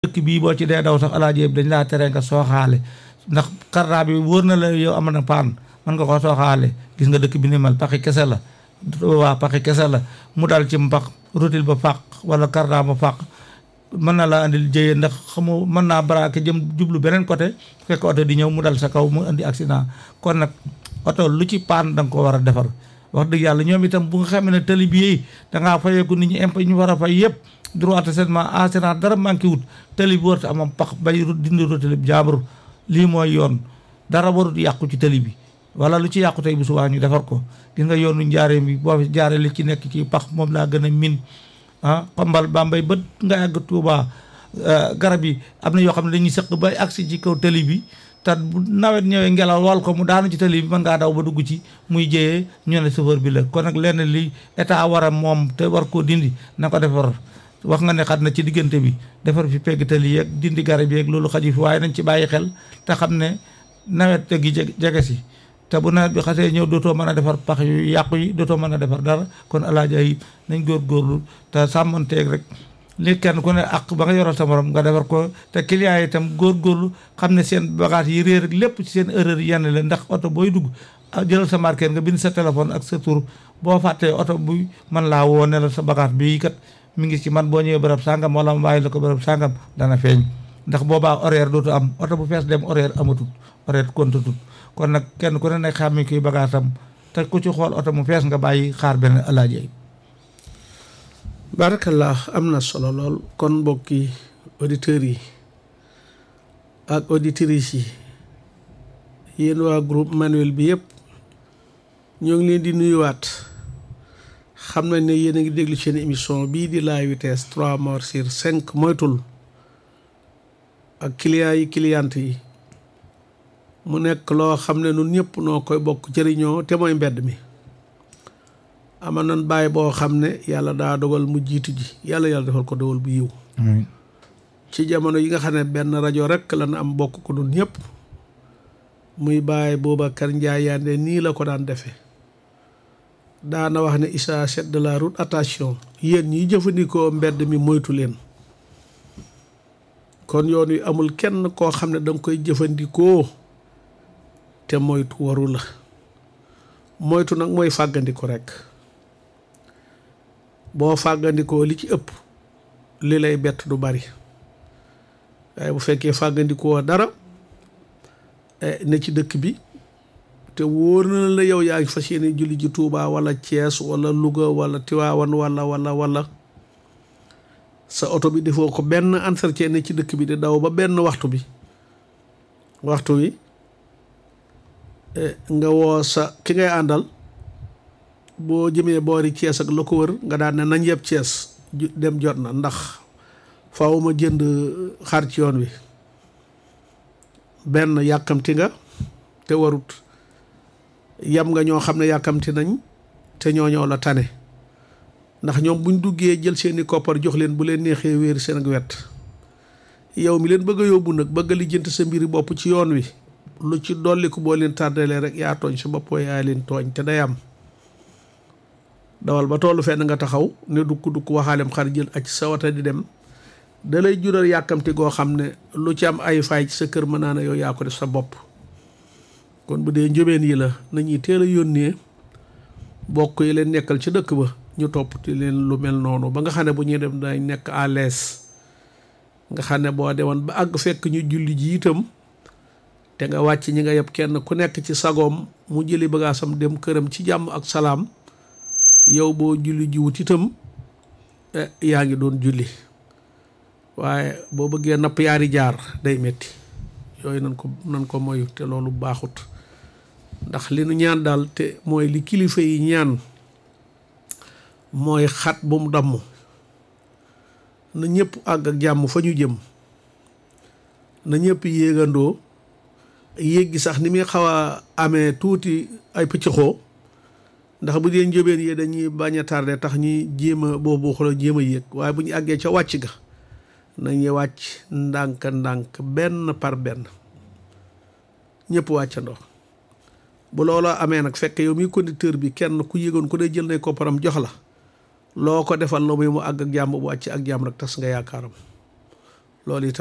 dëkk bii boo ci dee daw sax alaaji dañ laa tere nga sooxaale ndax karta bi wóor na la yow am na paan mën nga ko sooxaale gis nga dëkk bi ni mal paxi kese la waa paxi kese la mu dal ci mpax rotil ba fàq wala karta ba fàq mën na laa andil jëye ndax xamu mën naa braqué jëm jublu beneen côté fekk oto di ñëw mu dal sa kaw mu indi accident kon nag oto lu ci paan da nga ko war a defar wax dëgg yàlla ñoom itam bu nga xamee ne tali bi yi dangaa fayeeku nit ñi impôt ñu war a fay yëpp droit assainissement assurance dara manqué wut tali bi warut amam pax bay dindi rotali bi jaambur lii mooy yoon dara warut yàqu ci tali bi wala lu ci yàqu tey bu subaa ñu defar ko gis nga yoonu njaaree bi boo fi jaaree li ci nekk ci pax moom laa gën a min ah xombal bambay bët nga àgg Tuuba garab yi am na yoo xam ne dañuy sëq bay agsi ci kaw tali bi te bu nawet ñëwee ngelaw wal ko mu daanu ci tali bi mën ngaa daw ba dugg ci muy jëyee ñu ne chauffeur bi la kon nag lenn li état war a moom te war koo dindi na ko defar wax nga ne xat na ci diggante bi defar fi pegg tali yeeg dindi garab yeeg loolu xaju fi waaye nañ ci bàyyi xel te xam ne nawet gi jege si te bu nawet bi xasee ñëw dootoo mën a defar pax yu yàqu yi dootoo mën a defar dara kon alaaja yi nañ góorgóorlu te sàmmanteeg rek li kenn ku ne ak ba nga yoral sa morom nga defar ko te client yi itam góorgóorlu xam ne seen bagage yi réer ak lépp ci seen erreur yenn la ndax oto booy dugg jëlal sa marqueur nga bind sa téléphone ak sa tur boo fàttee oto bu man laa woo ne la sa bagage bii kat mi ngi ci man boo ñëwee bërëb sàngam wala ma bàyyi la ko bërëb sàngam dana feeñ ndax boobaa horaire dootu am oto bu fees dem horaire amatut horaire kontatut kon nag kenn ku ne nag xàmmi kuy bagage am te ku ci xool oto mu fees nga bàyyi xaar benn alaaji yi barakallah am na solo lool kon mbokki auditeurs yi ak auditrices yi yéen waa groupe manuel bi yëpp ñoo ngi leen di nuyuwaat xam nañ ne yéen a ngi déglu seen émission bii di la vitesse trois morts sur cinq moytul ak clients yi clientes yi mu nekk loo xam ne nun ñëpp noo koy bokk jëriñoo te mooy mbedd mi ama nan bàyyi boo xam ne yàlla daa dogal mu jiitu ji yàlla yàlla defal ko dogal bu yiw ci jamono yi nga xam ne benn rajo rek lan am bokk ko nun ñëpp muy bàyyi Boubacar Ndiaye Yandé nii la ko daan defee daana wax ne isa set de la route attention yéen ñiy jëfandikoo mbedd mi moytu leen kon yoon wi amul kenn koo xam ne danga koy jëfandikoo te moytu waru la moytu nag mooy fàggandiku rekk boo fàggandikoo li ci ëpp li lay bett du bari waaye bu fekkee fàggandikoo dara ne ci dëkk bi te wóor na la yow yaa ngi fas yéene julli ji Tuubaa wala Cees wala Luga wala Tiwaawan wala wala wala sa oto bi defoo ko benn entretien ne ci dëkk bi di daw ba benn waxtu bi waxtu wi nga woo sa ki ngay àndal boo jëmee boori Cees ak la ko wër nga daan ne nañ yeb Cees dem jot na ndax faaw ma jënd xar ci yoon wi benn yàkkamti nga te warut yam nga ñoo xam ne yàkkamti nañ te ñoo ñoo la tane ndax ñoom buñ duggee jël seeni koppar jox leen bu leen neexee wéer seen ak wet yow mi leen bëgg a yóbbu nag bëgg a lijjanti sa mbiri bopp ci yoon wi lu ci dolliku boo leen tàrdalee rek yaa tooñ sa bopp yaa leen tooñ te day am dawal ba tollu fenn nga taxaw ne dukk dukk waxaalem xar jël ak sa wata di dem da lay jural yàkkamti goo xam ne lu ci am ay faay ci sa kër mën naa ne yow yaa ko def sa bopp kon bu dee njóbeen yi la nañuy teel a yónnee bokk yi leen nekkal ci dëkk ba ñu toppati leen lu mel noonu ba nga xam ne bu ñuy dem dañ nekk à l'aise nga xam ne boo demoon ba àgg fekk ñu julli ji itam te nga wàcc ñi nga yeb kenn ku nekk ci sagoom mu jëli bagaasam dem këram ci jàmm ak salaam yow boo julli ji wut itam yaa ngi doon julli waaye boo bëggee napp yaari jaar day metti yooyu nan ko nan ko moyu te loolu baaxut ndax li nu ñaan daal te mooy li kilifa yi ñaan mooy xat bu mu damm na ñëpp àgg ak jàmm fa ñu jëm na ñëpp yéegandoo yéeg gi sax ni muy xaw a amee tuuti ay pëccëxoo ndax bu dee njóbeen yi dañuy bañ a tardé tax ñuy jéem a boobu xooloo jéem a yéeg waaye bu ñu àggee ca wàcc ga nañuy wàcc ndànk ndànk benn par benn ñëpp wàccandoo bu looloo amee nag fekk yow mi conducteur bi kenn ku yéegoon ku dee jël nay kopparam jox la loo ko defal la muy mu àgg ak jàmm bu wàcc ak jàmm rek tas nga yaakaaram loolu itam